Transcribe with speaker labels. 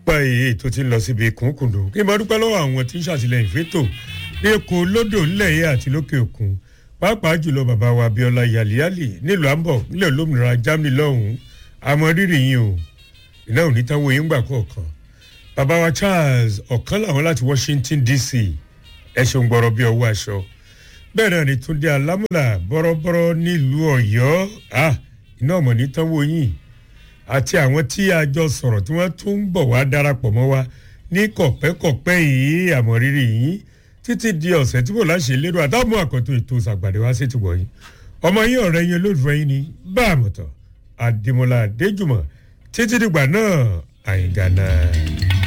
Speaker 1: báyìí ètò ti ń lọ síbi kùnkùndùn kí n bá dúpẹ́ lọ́wọ́ àwọn tí ń ṣàtìlẹ́yìn fétò ní èkó lódò ńlẹ̀ yìí àti lókè òkun pàápàá jùlọ bàbá wa abiola yàlíyàlì nílùú àmbọ̀ nílẹ̀ olómìnira germany lọ́hùn-ún àmọ́ rírì yín o iná ò ní táwọn yín gbà kọ̀ọ̀kan bàbá wa charles ọ̀kan làwọn láti washington dc ẹ ṣeun gbọ́rọ̀ bí ọwọ́ aṣọ bẹ́ẹ̀ náà ni túndé alámúlà bọ́rọ́bọ́rọ́ nílùú ọ̀yọ́ iná ọmọ ní táwọn yín àti àwọn tí a jọ sọ̀rọ̀ tí wọ́n tún ń bọ̀ wá darapọ̀ mọ́ wa ní kọ̀pẹ́kọ̀pẹ́ yìí àmọ́ rírì yín títí di ọ̀sẹ̀ tí mo láṣẹ lérò àtàwọn àkọ́tún ètò ìsàgbàdé wá sí ti wọ̀nyí ọmọ yín ọ̀rẹ́ yín olólùfẹ́ yín ni bá àmọ̀tọ̀ àdèmọ́lá àdéjùmọ̀ títí dìgbà náà àyìngànà.